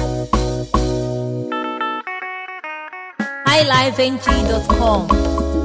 highlifeng.com.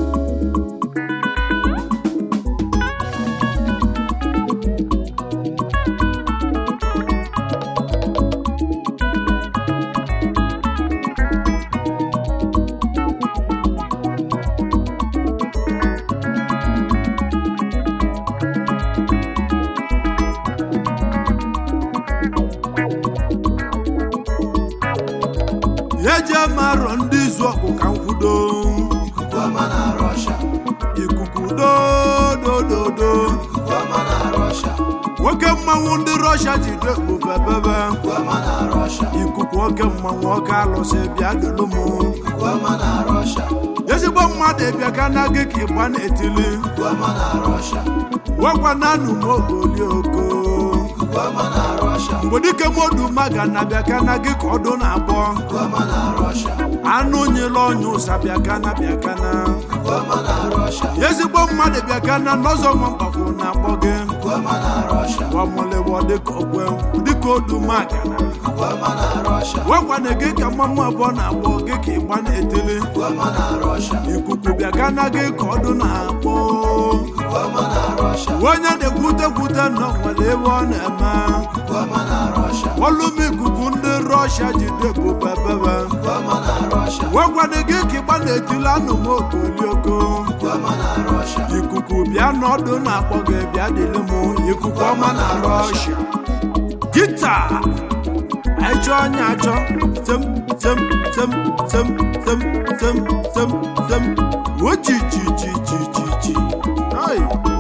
ya eji amarọ ndị izu ọkụ ka nkwudo Ikukuọma na Russia. ikuku dodododo Ikukuọma na Russia. nwoke mmanwụ ndị rọsha ji dekpo bebebe Ikukuọma na Russia. ikuku oke mmanwụ oke alụsị bịa dịlụ m Ikukuọma na Russia. ezigbo mmadụ bịa ka na gị ka ịgba na-etili Ikukuọma na Russia. gwakwa na anụ m ogoli oko Ikukuọma na Russia. mgbe dike modu maga na bịa ka na gị ka ọdụ na-akpọ Ikukuọma na Russia. anụ nyela ọnya ụsa bịa ka na bịa ka na Ikukuọma na Russia. ezigbo mmadụ bịa ka na n'ọzọ nwa mgbakọ na-akpọ gị Ikukuọma na Russia. ọmụlịwọ dịka ogwe dịka odu maga na Ikukuọma na Russia. gwakwana gị ka mmanwụ abụọ na-akpọ gị ka ịgba na-etili Ikukuọma na Russia. ikuku bịa ka na gị ka ọdụ na-akpọ Ikukuọma na Russia. onye na-ekwute kwute nọ nwere ebe ọ na-eme Ikukuọma na Russia. ọlụm ikuku ndị rọshia ji dịbụ bebebe Ikukuọma na Russia. gwakwana gị ka ịgba na-etili anụ m okolioko Ikukuọma na Russia. ikuku bịa n'ọdụ na-akpọ gị bịa dịlị m ikuku ọma na rọshia gita anyị chọọ onye achọ tem tem tem tem tem tem tem tem ochi chi chi chi chi chi Ai.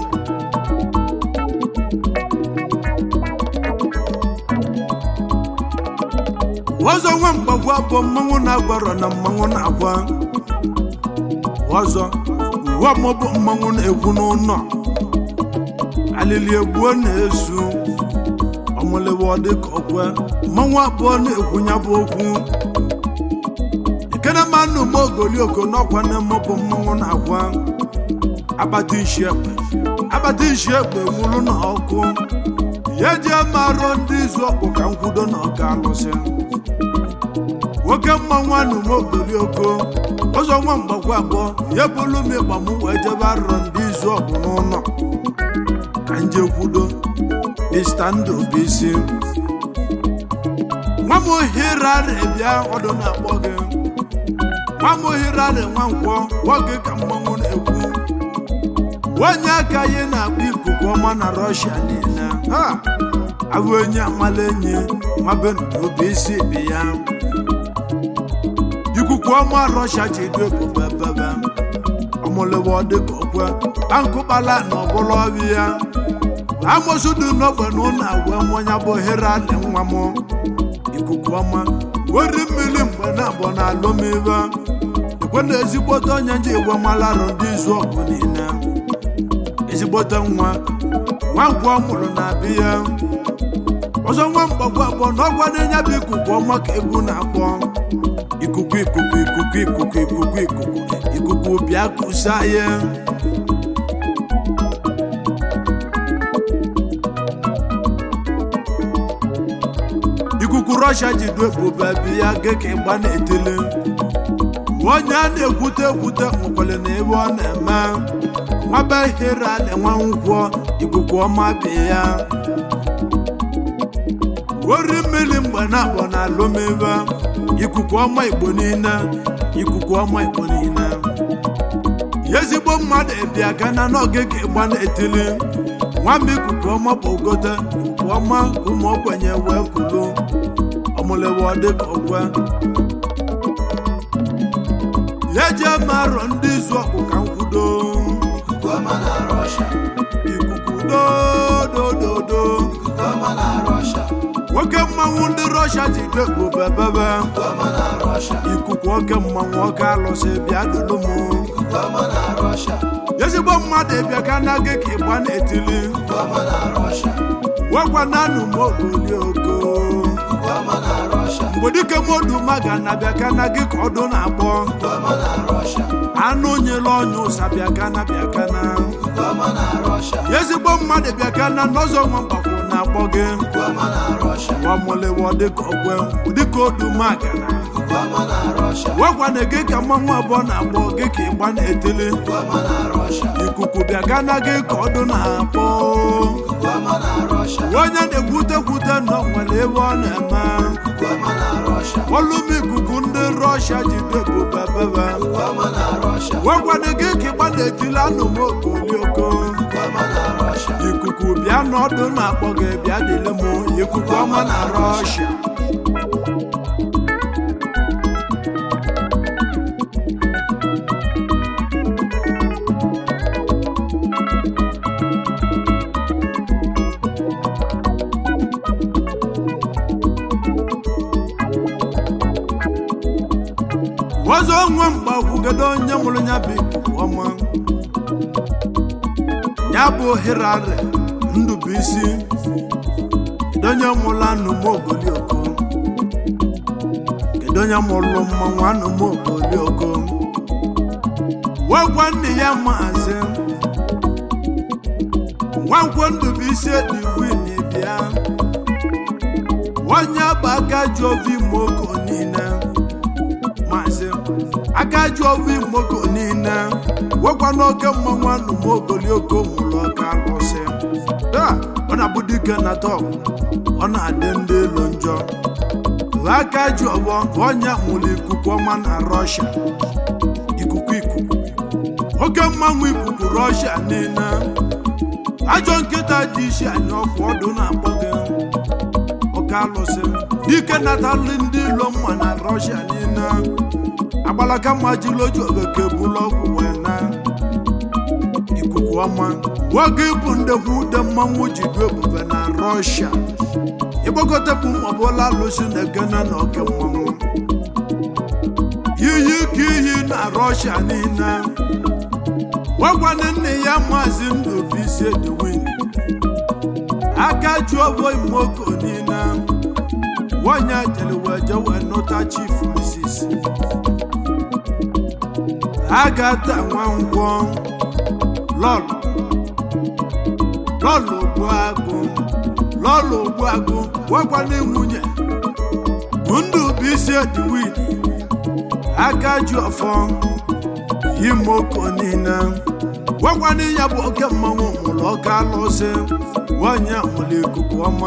ọzọ nwa mgbagwa bụ mmanwụ na-agwarọ na mmanwụ na-agwa ọzọ uwe ọmụbụ mmanwụ na-ekwu n'ụlọ alili egbuo na-esu ọmụlewa dịka ọkwe mmanwụ abụọ na-ekwu ya bụ okwu ekene mmanụ m ogolioko n'ọkwa na-emọbụ mmanwụ na-agwa akpata isi ekpe akpata isi ekpe nwụrụ na ọkụ ya eji amarụ ndị izu ọkpụ ka nkwudo na ọka alụsị nwoke mmanwụ anụ m ogolioko ọzọ nwa mgbakwa abụọ ya bụrụ m ịgba m wee jebe arọ ndị izu ọgụ n'ụlọ ka nje kwudo mista ndụ bụ isi nwa m ohirarị bịa ọdụ na-akpọ gị nwa m ohirarị nwa nkwọ gwọ gị ka mmanwụ na-ekwu onye aka ya na-akpọ ikuku ọma na rọshia niile ha abụ onye amala enyi nwa be ndụ bụ isi bi ya ikuku ọma rọshia ji edu ebube bebe ọmụlewa dịka okwe ankụkpala na ọbụla ọbịa ya amosu dị n'ogbe na ụlọ agwa mmanya bụ ohere adị nwa m ikuku ọma weri mmiri mgbe na-abụ na alụmive ekwe na ezigbote onye ji egwe malarụ ndị izu ọgụ niile ezigbote nwa nwa ngwa ọ mụrụ na abịa ya ọzọ nwa mgbagwa abụọ na ọgwa na-enye bụ ikuku ọma ka egwu na-akpọ ikuku ikuku ikuku ikuku ikuku ikuku ikuku bịa kusa ya ikuku rọshia ji du ebube bi ya gị ka ịgba na-etili onye a na-ekwute ekwute nwekwere na ebe ọ na-eme nwaba ihere ala nwa nkwọ ikuku ọma bi ya ori mmiri mgbe na-abụ na alụmive ikuku ọma igbo niile ikuku ọma igbo niile ya ezigbo mmadụ bịa gana n'oge ka ịgba na-etili nwamba ikuku ọma bụ ogote ikuku ọma ka ụmụ ogbenye wee kwuru ọmụlewa dịka ogwe ya jee marọ ndị izu ọkụ ka nkwudo Ikukuọma na Russia. ikuku dodododo Ikukuọma na Russia. nwoke mmanwụ ndị rọshia ji dekpo bebebe Ikukuọma na Russia. ikuku oke mmanwụ oke alụsị bịa dịlụ m Ikukuọma na Russia. ezigbo mmadụ bịa ka na gị ka ịgba na-etili Ikukuọma na Russia. gwakwa na anụ m ogoli oko Ikukuọma na Russia. Russia. mgbe dike moduma ga na bịa ka na gị ka ọdụ na-akpọ Ikuku na Russia. anụ nyela ọnya ụsa bịa ka na bịa ka na Ikuku na Russia. ezigbo mmadụ bịa ka na n'ọzọ nwa mgbakwu na-akpọ gị Ikuku na Russia. wamụlewo dịka ọgwe dịka oduma ga na Ikuku na Russia. wekwana gị ka mmanwụ abụọ na-akpọ gị ka ịgba na-etili Ikuku na Russia. ikuku bịa ka na gị ka ọdụ na-akpọ Ikuku na Russia. onye na-ekwutekwute nọ nwere ebe ọ na-eme Ikuku na Russia. olum ikuku ndị rọshia ji debube bebe Ikuku na Russia. wekwana gị ka ịgba na-etili anụmokolioko Ikuku na Russia. ikuku bịa n'ọdụ na-akpọ gị bịa dịle m ikuku ọma na rọshia ọzọ nwa mgbakwugedo onye mụrụ ya bụ ikuku ọma ya bụ hirare ndụbụisi kedu onye mụrụ anụmogolioko kedu onye mụrụ mmanwụ anụmogolioko wegwa nne ya maazị nwankwo ndụbụisi ediwin bịa onye bụ aka ji ovi moko niile maazị aka ji ovi moko niile wekwa n'oke mmanwụ anụmogolioko mụrụ ọka alụsị taa ọ na-abụ dike na tọp ọ na-adị ndị elu njọ aka ji ọgbọ onye mụrụ ikuku ọma na rọshia ikuku ikuku oke mmanwụ ikuku rọshia niile ajọ nkịta dị isi anya ọkụ ọdụ na-akpọ gị oke alụsị dike natalị ndị ilo mma na rọshia niile agbalaka mma jiloji obeke bụlụ ọgwụ wee na ikuku ọma nwoke ịbụ ndekwu ude mmanwụ ji du ebube na rọshia ịgbakọtapụ mabụla alụsị na egene na oke mmanwụ iyi ka iyi na rọshia niile gwagwana nne ya maazị ndụbụisi edwin aka ji ọbọ imoko niile nwanyị jere wee je wee nụta chief mrs agata nwankwọ lọlụ lọlụ ogbuagụ lọlụ ogbuagụ gwagwana nwunye bụ ndụbụisi edwin aka ji ọfọ imoko niile gwagwana ya bụ oke mmanwụ mụrụ ọka alụsị nwanyị mụrụ ikuku ọma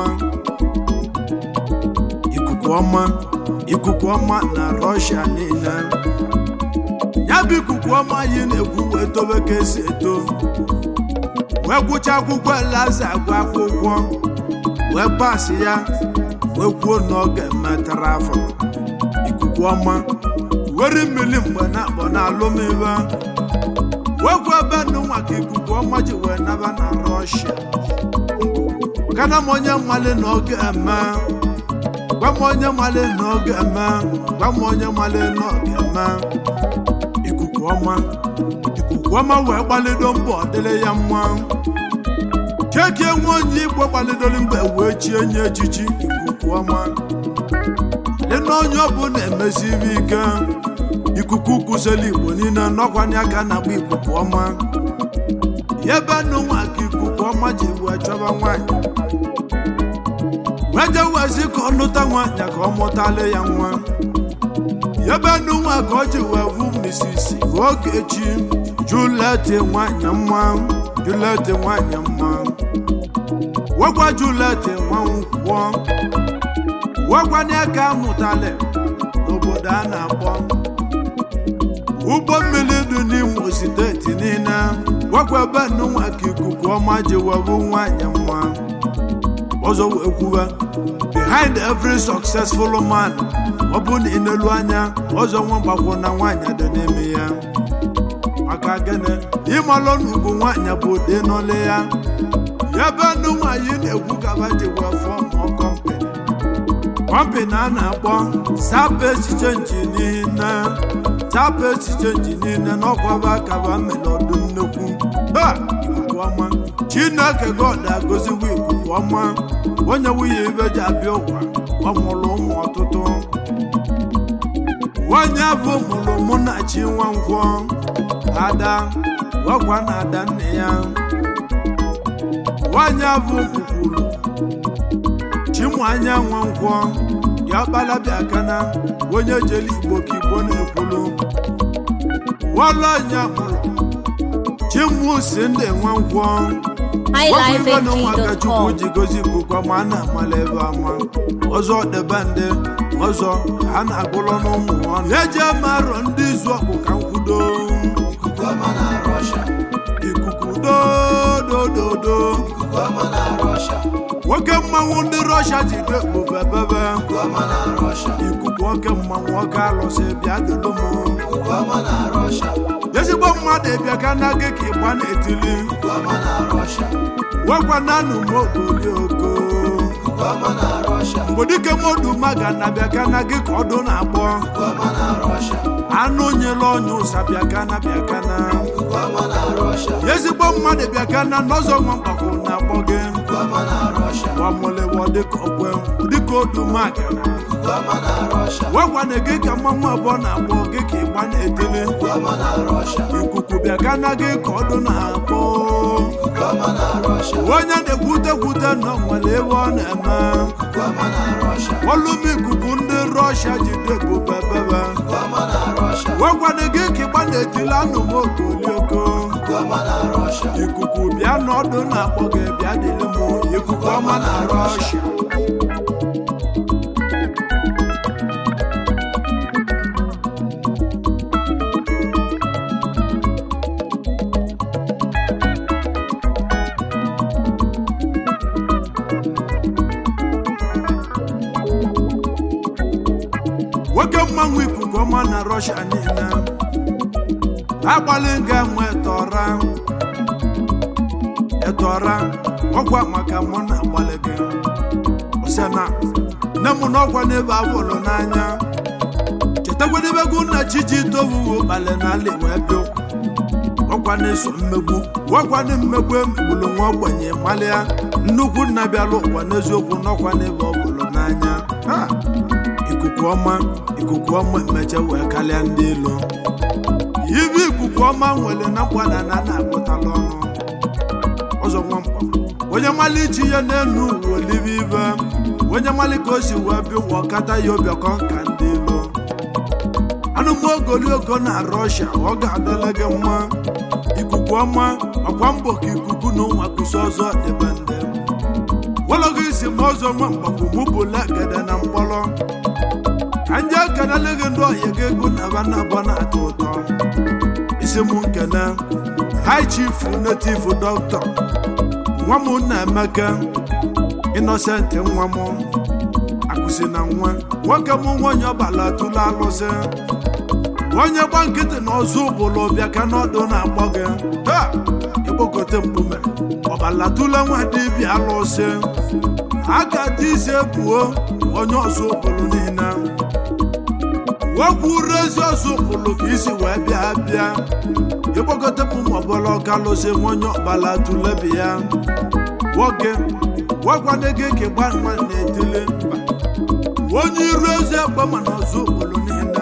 ikuku ọma ikuku ọma na rọshia niile ya bụ ikuku ọma anyị na-ekwu wee tobe ka esi eto wee gwụcha akwụkwọ elaza agwa akwụkwọ wee pasị ya wee kwuo na ọ ga-emetara afọ ikuku ọma were mmiri mgbe na-akpọ na alụmibe wegwu ebe nụnwa ka ikuku ọma ji wee naba na rọshia kana m onye nwale na ọ ga-eme gwa m onye nwale na ọ ga-eme gwa m onye nwale na ọ ga-eme ikuku ọma ikuku ọma wee gbalido mbọ dịrị ya mma kekie nwe onye igbo gbalidoro mgbe wee chie nye echichi ikuku ọma dị na onye ọbụla emesiri ike ikuku kwụsịrị igbo niile nọkwanye aka na-agba ikuku ọma ebe nụnwa ka ikuku ọma ji wee chọba nwaanyị wee jewezi ka ọ nụta nwaanyị ka ọ mụtala ya nwa ebe nụnwa ka ọ ji wee vu misisi ogechi juleti nwanyị mma juleti nwanyị mma wegwa juleti nwa nkwọ wekwanye ka amụtali n'obodo a na-akpọ ụgbọ mmiri dị n'imo steeti niile gwakwa ebe nnụnwa ka ikuku ọma ji webu nwanyị mma ọzọ wee kwuwe behind every successful man ọ bụ na ịnelu anya ọzọ nwa mgbakwo na nwaanyị dị n'ime ya maka gịnị ịmalụ na ugwu nwaanyị bụ ụdị n'ọlụ ya ebe ndụ nwaanyị na-ekwu gaba ji wee fọm kọmpani kọmpani a na-akpọ sapa echiche nji niile sapa echiche nji niile n'ọkwaba kaba mere ọdụ nnukwu ha ikuku ọma chineke god agọziwo ikuku ọma onye nwunye ibe ji abịa ụwa ọ mụrụ ụmụ ọtụtụ nwanyị afọ mụrụ mụ na chi nwankwọ ada ọkwa na ada nne ya nwanyị afọ kwukwuru chimụanya nwankwọ ya kpalabịa kana onye jeli igbo ka igbo na-ekwulu wọlọnya mụrụ chimusi ndị nwankwọ Nwakwibe na ụmụaka chukwu highlifeng.com. ji gozi ikuku ma a na-amala ebe ama ọzọ debe ndị ọzọ ha na-agụlọ n'ụmụ ọnụ eji amarọ ndị izu ọkpụ ka nkwudo ikuku ọma na Russia ikuku dodododo ikuku ọma na Russia nwoke mmanwụ ndị rọsha ji dekpo bebebe ikuku ọma na Russia ikuku oke mmanwụ oke alụsị bịa dolu m ikuku ọma na Russia ezigbo mmadụ ịbịa ka na gị ka ịgba na-etili ikuku ọma na Russia wekwa nanụ m okoli oko ikuku ọma na Russia mgbe dike modu maga na bịa ka na gị ka ọdụ na-agbọ ikuku ọma na Russia anụ nyela ọnya ụsa bịakana bịakana ikuku ọma na Russia ezigbo mmadụ bịakana n'ọzọ nwa mgbakọ na-akpọ gị ikuku ọma na Russia gbamụlewo dịka ọgwe dịka odumaga ikuku ọma na Russia wekwana gị ka mmanwụ abụọ na-akpọ gị ka ịgba na-etele ikuku ọma na Russia ikuku bịakana gị ka ọdụ na-akpọ ikuku ọma na Russia onye na-ekwutekwute nọ nwere ebe ọ na-eme ikuku ọma na Russia olum ikuku ndị rọshia ji debube bebe ikuku ọma na Russia wekwana gị ka ịgba na-etili anụ m okolioko ikuku ọma na Russia ikuku bịa n'ọdụ na-akpọ gị bịa dịrị m ikuku ọma na rọshia nwoke mmanwụ ikuku ọma na rọshia niile agbalị ga nwe tọra etọra ọgwa maka mụ na agbalị gị osena nne m n'ọkwa n'ebe avụlụ n'anya chetakwadebego nna chiji tovuwo kpali n'ala wee bịa ọkwa na-eso mmegbu ọkwa na mmegbu emegbulu nwa ogbenye malịa nnukwu nna bịara ụwa n'eziokwu n'ọkwa n'ebe ọ bụlụ n'anya Ha! ikuku ọma ikuku ọma emecha wee karịa ndị ilo ibe ikuku ọma nwere na mgbada na na-agụtala ọnụ ọzọ nwamkpa onye mali ichi ya n'enu uwe olive ibe onye mali ka o si wee bịa ụwa ọkata ya obiọkọ ka ndị ilo anụmogoliogo na rọshia ọ ga-adịla gị mma ikuku ọma ọkwa mbọ ka ikuku na ụwa kụsi ọzọ dịbe ndị wọlọgị isi ma ọzọ nwa mgbakwu mụbụla gede na mkpọrọ ka nje ekenele gị ndị ọhịa gị egwu na ba na abọ na-atọ ụtọ isi m nkene high chief native doctor nwa m nna emeka innocent nwa m akụsi na nwa nwoke m nwanyị ọbala tụlụ alụsị onye gba nkịtị na ọzọ ụbụlụ bịa ka n'ọdụ na-akpọ gị ha ịkpọkote mkpume ọbala tụlụ nwa dibịa alụsị aka dị ise buo onye ọzọ ụbụlụ niile wekwuru ezi ọzọ ụbụlụ ka isi wee bịa bịa ịkpọkote m maọbụla ọka lụsị nwonye ọbala tụlebi ya nwoke gwagwana gị ka gba nwa na-etile onye iru ezi egbe mana ọzọ obodo niile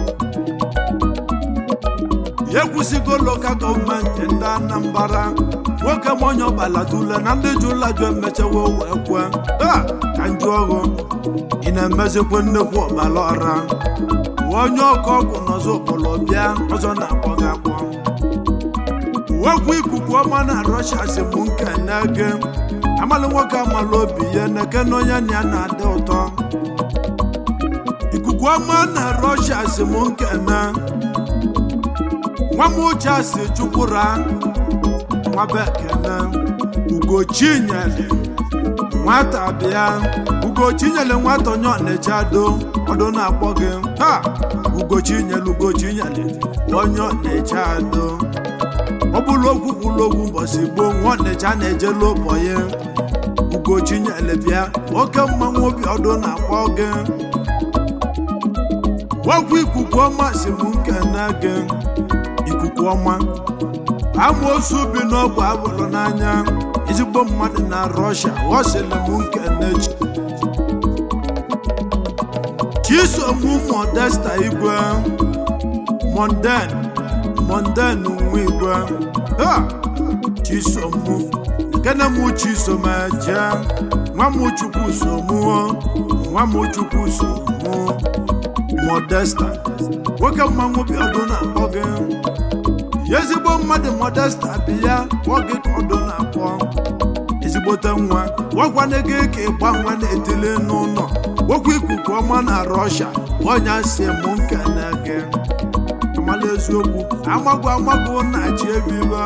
ya ekwusigo lokal gọọmenti ndị anambra nwoke ma onye ọbala tule na ndị ji ụlọ jụ emechawo wee kwe a ka njụ ọghụ ị na-emezikwa nnekwu ọbala ọra onye ọkụ ọgwụ n'ọzọ okpolo bịa ọzọ na-akpọ gị akpọ wekwu ikuku ọma na rọshia si mụ nke na-ege amalị nwoke amala obi ya na-eke na onye na ya na-adị ụtọ ikuku ọma na rọshia si mụ nke na nwa m uche si chukwura nwa bekene ugochinyere nwata bịa ugochinyere nwata onye ọnịcha do ọdụ na-akpọ gị ha ugochinyere ugochinyere onye ọnịcha do ọ bụrụ okwu kwuru okwu mbọsị gboo nwa ọnịcha na-ejelu ụbọ ya ugochinyere bịa oke mmanwụ obi ọdụ na-akpọ gị gwagwu ikuku ọma si m nkene gị ikuku ọma amoosu bi n'ọgba abụrụ n'anya ezigbo mmadụ na rọshia ghọsịrị m nkene chi chisom modesta igwe monden monden nwa igwe ha chisom kene m chisom eje nwa m chukwu somuo nwa m chukwu somu modesta nwoke mmanwụ bi ọdụ na-akpọ gị ya ezigbo mmadụ modesta bi ya kpọọ gị ka ọdụ na-akpọ ezigbote nwa gwakwana gị ka ịgba nwa na-etili n'ụlọ okwu ikuku ọma na rọsha ọnya si mụ nkene gị amala eziokwu amagwu amagwu na chi ebiba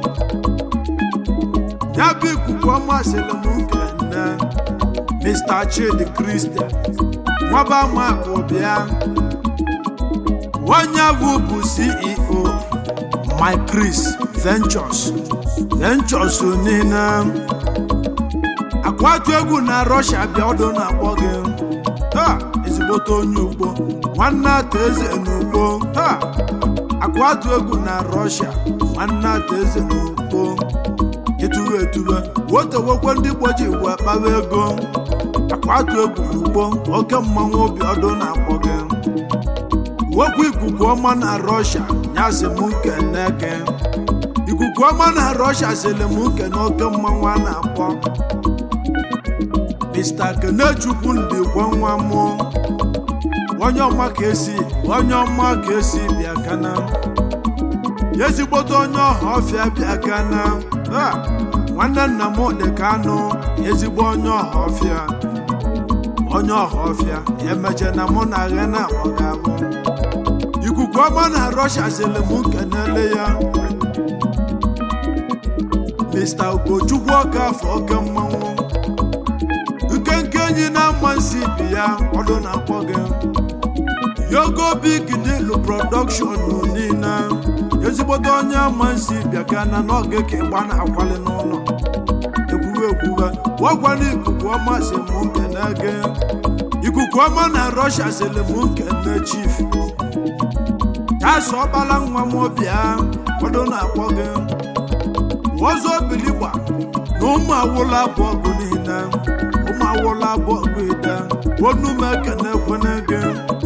ya bụ ikuku ọma sịrị m nkene mr chidi christian nwaba makụ bịa onye bụ bụ ceo my chris ventures ventures niile akwatu egwu na rọsha bịa ọdụ na-akpọ gị taa ezigbote onye ugbo nwanne ata eze n'ugbo taa akwatu egwu na rọsha nwanne ata eze n'ugbo etuwe etuwe wotewokwe ndị igbo ji igbo akpawa ego akwatu egwu n'ugbo oke mmanwụ obi ọdụ na-akpọ gị wokwu ikuku ọma na rọsha nyasị m nkene gị ikuku ọma na rọsha sịrị m nkene oke mmanwụ a na-akpọ mr kenechukwu ndị gwa nwa m onye ọma ka esi onye ọma ka esi bịa kana ezigbote onye ọha ọfịa bịa kana Ha! nwanne nna m dị ka anụ ezigbo onye ọha ọfịa onye ọha ọfịa emeche na mụ na ghe na akpọgabụ ikuku ọma na rọsha sịrị m kenele ya mr ugochukwu ọka afọ oke mmanwụ nkenke enyi na-ama nsi bi ya ọdụ na-akpọ gị yogo big deal production niile ezigbote onye ama nsi bịa ka na n'oge ka ịgba na-akwali n'ụlọ ekwuwe ekwuwe gwakwana ikuku ọma si m nkene gị ikuku ọma na rọsha sịrị m nkene chief tasọ ọkpala nwa m bịa ọdụ na-akpọ gị ọzọ biligba na ụmụ awụla abụọ bụ niile ụmụ awụla abụọ bụ ide onume ekene kwene gị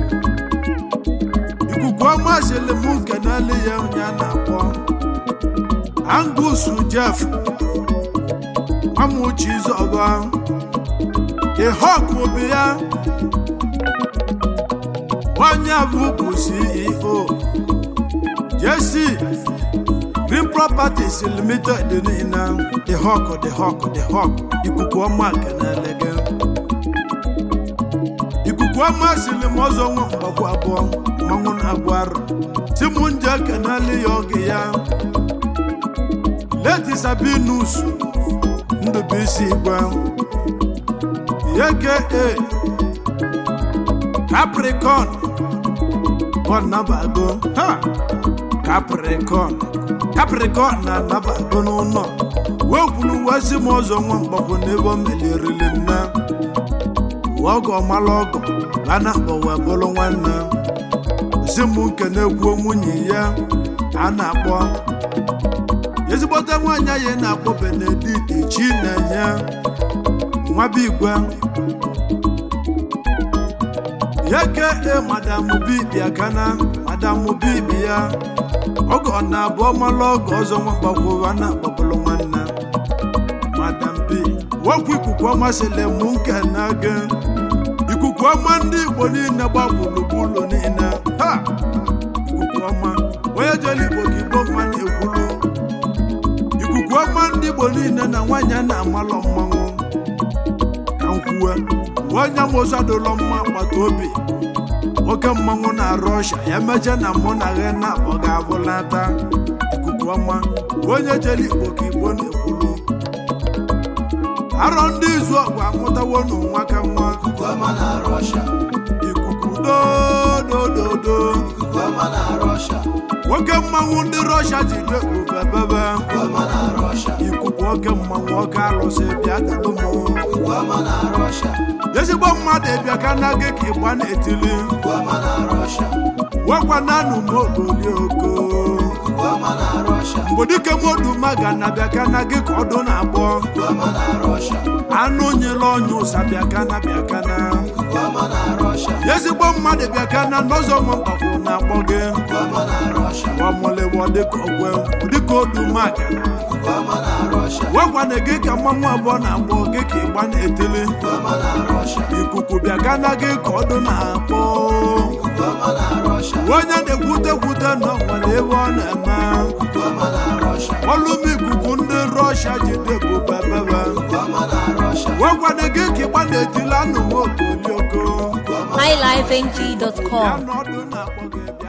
ikuku ọma sịrị m kenele ya onye a na-akpọ angus jeff nwamuchi zọgọ ihok obi ya onye bụ bụ ceo jesi green properties limited niile the hawk the hawk the hawk ikuku ọma kenele gị ikuku ọma siri m ọzọ nwa mgbakwu abụọ mmanwụ na-agwụ arụ si m nje kenele ya oge ya leti sabinus ndụbụisi igwe aka capricorn ọnabago ha capricorn capricorn na-anabago n'ụlọ wee kwuru wezi m ọzọ nwa mgbakwu n'ebe o melirili nne ọgọ mala ọgọ a na-akpọ wee bụrụ nwanne si m nke na-ekwu nwunye ya a na-akpọ ezigbote nwaanyị anyị na-akpọ benedict chinenye nwabigwe yeke madam bibi akana madam bibi ya ọgọ na abụọ mala ọgọ ọzọ nwakpakwuru a na-akpọbụrụ nwanne madam bi wokwu ikuku ọma sịrị mụ nke na gị ikuku ọma ndị igbo niile gba gburugburu niile ha ikuku ọma onye jere igbo ka igbo mma na-ekwulu ikuku ọma ndị igbo niile na nwaanyị a na-amalọ mmanwụ ka m kwuwe onye mụsadụlọ mma agbata obi oke mmanwụ na-arụ ọsha ya meche na mụ na ghe na ọ ga-abụlata ikuku ọma onye jere igbo ka igbo na-ekwulu arọ ndị izu ọgụ amụtawo n'ụwa ka nwa ikuku ọma na rọsha ikuku dodododo ikuku ọma na rọsha nwoke mmanwụ ndị rọsha ji dekpubebebe ikuku ọma na rọsha ikuku oke mmanwụ oke alụsị bịa dalụ m ikuku ọma na rọsha ezigbo mmadụ bịa ka na gị ka ịgba na-etili ikuku ọma na rọsha wekwananụ m ogoli oko ikuku ọma na rọsha mgbe dike moduma ga na bịa ka na gị ka ọdụ na-agbọ ikuku ọma na rọsha anụ nyela ọnya ụsa bịa ka na bịa ka na ikuku ọma na rọsha ezigbo mmadụ bịa ka na n'ụzọ mkpafụ na-akpọ gị Ikuoma na Russia. wamụlịwọ dịka ogwe dịka odumaka Ikuoma na Russia. wekwana gị ka mmanwụ abụọ na-akpọ gị ka ịgba na-etili Ikuoma na Russia. ikuku bịa ka na gị ka ọdụ na-akpọ Ikuoma na Russia. onye na-ekwute kwute na nwere ebe ọ na-eme Ikuoma na Russia. ọlụm ikuku ndị rọshia jide ebube bebe Ikuoma na Russia. wekwana gị ka ịgba na-etili anụmokolioko highlifeng.com ya na ọdụ na-akpọ gị bịa